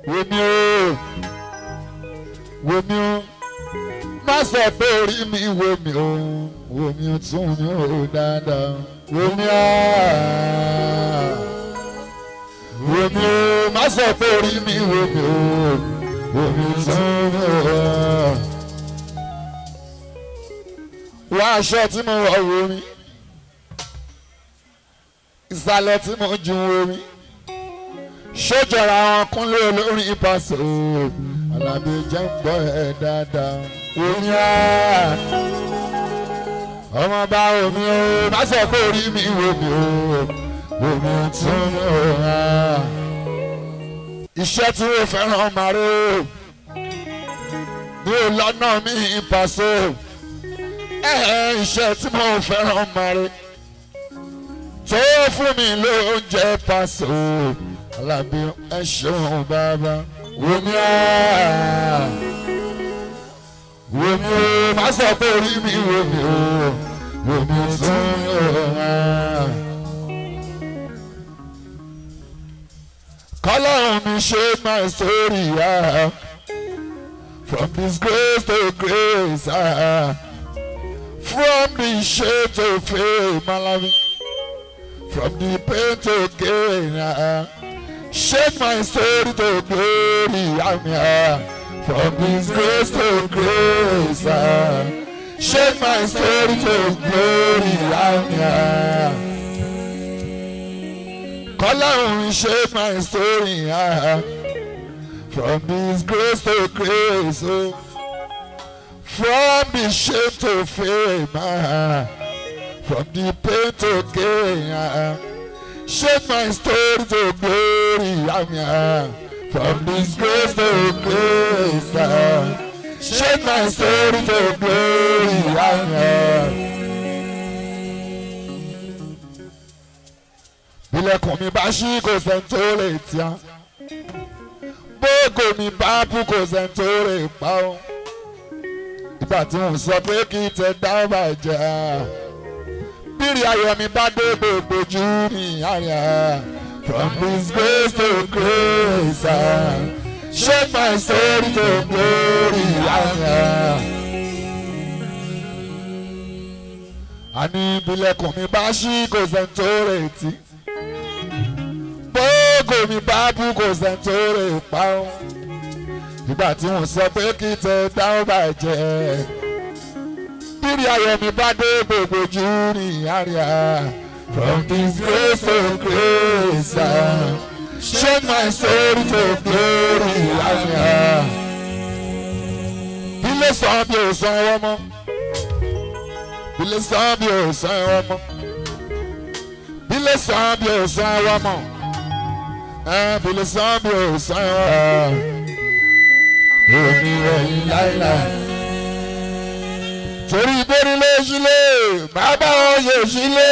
wèmí o wèmí o má sọ pé orí mi wèmí o wèmí o tún mi ò dáadáa wèmí o wèmí o má sọ pé orí mi wèmí o wèmí o tún mi ò wá aṣọ tí mo wọ̀ wèmí ìsàlẹ̀ tí mo ju wèmí sójọra wọn kúnlé olórin ìpàṣẹ o alábí jẹ́ ń gbọ́ ẹ dáadáa omi á ọmọ bá omi o má sọ pé orí mi omi o omi tún mi ò há iṣẹ́ tí ó fẹ́ràn màrí o mi ò lọ́nà mi ìpàṣẹ ẹ̀ iṣẹ́ tí mo fẹ́ràn màrí tó fún mi lóúnjẹ pàṣẹ o alábí ẹ ṣeun bàbá wòmí á wòmí o má sọ pé orí mi wòmí o wòmí tún yóò á. kọ́lọ́run mi ṣe my story ah. from disgrace to grace ah. from the shame to fame malawi from the pain to gain. ah. Shake my story to glory, Amen. From disgrace to grace, ah. Shake my story to glory, Amen. Kọ́láhùn shake my story, ah. From disgrace to grace, oh. From the shame to fame, ah. From the pain to gain, ah. Shake my story to glory, Amen. From disgrace to grace, ah. Shake my story to glory, Amen. Bílẹ̀kùn mi bá ṣí kò sẹ́ni tó lè tíá. Bóògò mi bá bú kò sẹ́ni tó lè pa ó. Ìgbà tí mo sọ pé kí tẹ dá bàjẹ́ bírí ayọ̀ mi bá dé gbogbo jù ní àyà. From disgrace to grace, ah. shake my story to glory, àyà. Àní ìbílẹ̀kùn mi bá ṣí kò sẹ́ni tó retí. Bóògò mi bá bú kò sẹ́ni tó rè pa ó. Ìgbà tí wọ́n sọ pé kí tẹ dáhùn bàjẹ́ bírí ayọ̀ mi bá dé gbogbo jù ní àríyá. From disgrace to grace, ah. shake my story to glory, àríyá. Bílẹ̀ sàn bí o sàn ẹwọ́ mọ́. Bílẹ̀ sàn bí o sàn ẹwọ́ mọ́. Bílẹ̀ sàn bí o sàn ẹwọ́ mọ́. Bílẹ̀ sàn bí o sàn ẹwọ́ mọ́. Èmi rẹ̀ yín láíláí torí ìbéèrè ló sílé bàbá wọn yóò sílé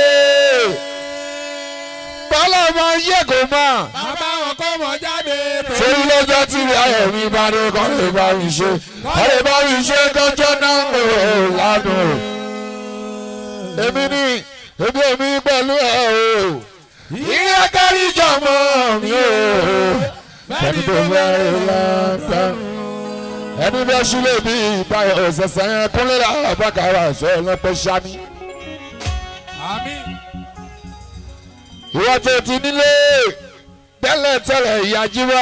bọ́lá máa ń yẹ kó mọ̀ bàbá wọn kọ́ mọ jáde. torí lọ́jọ́ tí ayọ̀ mi bá dé kọ́ lè bá mi ṣe kọ́ lè bá mi ṣe kọjọ́ náà ń lò lánàá èmi ni èmi èmi pẹ̀lú ẹ̀ o ìyá kárí jọmọ mi o fẹ́ni tó fẹ́ rí lọ́tọ́ ẹni bẹ sílẹ̀ bí ìtayọ̀ ọ̀sẹ̀sẹ̀ yẹn kúnlẹ̀ àbákàrà sọ ọlọ́pẹ́ sani. àmín. ìwọ tó ti nílé tẹ́lẹ̀ tẹ́lẹ̀ ìyájí wá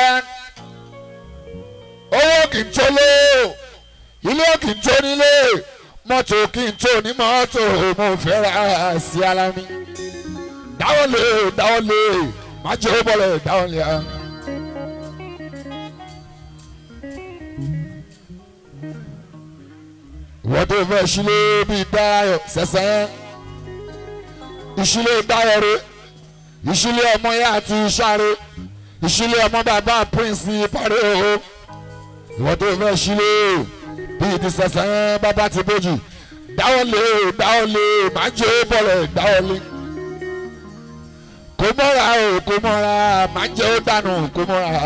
owó kì í tó lé ilé kì í tó nílé mọ́tò kì í tó ní mọ́tò mo fẹ́ ra sí ara mi dáwọ́ lé dáwọ́ lé má jẹ́ ó bọ̀lẹ̀ dáwọ́ lé ah. wọ́n tó fẹ́ sílé bíi dáyọ̀ sẹ́sẹ́ ìṣílé dáyọ̀ rẹ̀ ìṣílé ọmọ yá àti ìṣàrè ìṣílé ọmọ bàbá prince parí o wọ́n tó fẹ́ sílé bíi ti sẹ́sẹ́ bàbá ti bójì dáwọ́ lé dáwọ́ lé máa jẹ́ bọ̀lẹ̀ dáwọ́ lé kò mọ́ra o kò mọ́ra máa jẹ́ ó dànù kò mọ́ra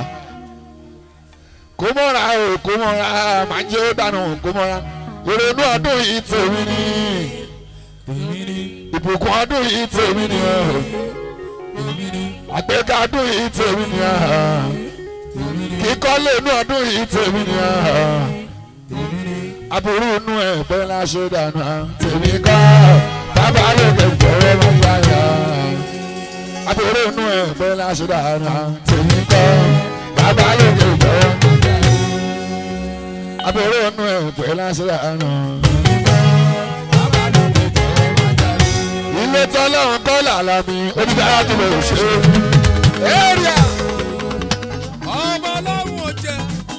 kò mọ́ra o kò mọ́ra máa jẹ́ ó dànù kò mọ́ra ìrònú ọdún yìí tèmi ni ìbùkún ọdún yìí tèmi ni àgbéga ọdún yìí tèmi ni kí baálé inú ọdún yìí tèmi ni aburú inú ẹ̀ bẹ́ẹ̀ la ṣe dànù tèmi kọ́ bàbá lókè gbọ́rọ̀ máa yára aburú inú ẹ̀ bẹ́ẹ̀ la ṣe dànù tèmi kọ́ bàbá lókè gbọ́rọ̀ aburú inú ẹ̀ bẹ́ẹ̀ la ṣe dànù. ilé tọ́lọ́run kọ́ làlá mi onídàá tó lè ṣe é. area. ọmọ ọlọ́run ò jẹ.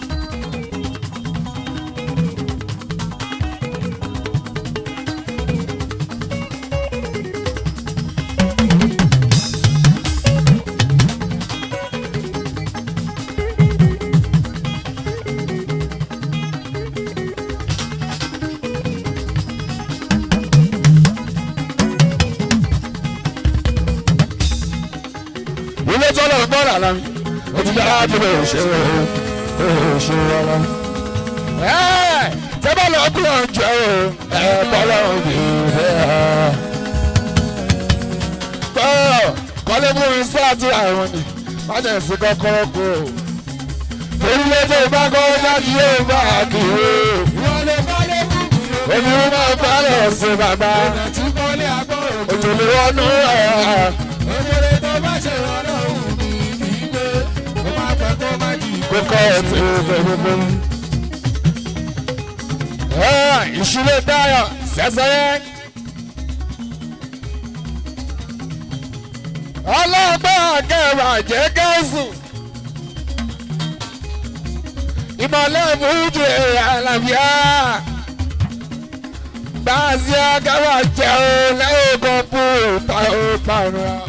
ilé tọ́lọ̀ ń bọ̀rọ̀ àlá mi ó ti dára tó lè ṣe é ṣe rárá. tẹ́ bá lọ kúrò ń jẹ́ o ẹ bọ́lá òbí rẹ̀. tọ́ kọ́lé mú mi sí àti àrùn ni má jẹ́ sí kọ́kọ́rọ́ kú o. torí lẹ́tọ̀ bá kọ́ jáde yóò bá a kì í o. wọlé balẹ̀ kú mi o. èmi ń máa bá lọ sí bàbá ọ̀nà tí kọ́lé agbọ́rò tó. òjò lè wọnú ẹ̀. òmìnira tó bá ṣe ọlọ́run mi kì í gbé. ó máa pẹ́ kó má jì í. kókó ètò ìgbẹ́gbẹ́gbẹ́. ìṣúlẹ̀ dáyọ̀ sẹ́sẹ́yẹ́. ọlọ́gbọ́n akẹ́wà jẹ́ gẹ̀ẹ́sù. ìmọ̀lẹ́ fújì àlàbíà. gbàásì akẹ́wà jẹun lẹ́yìn kan fún ìparun.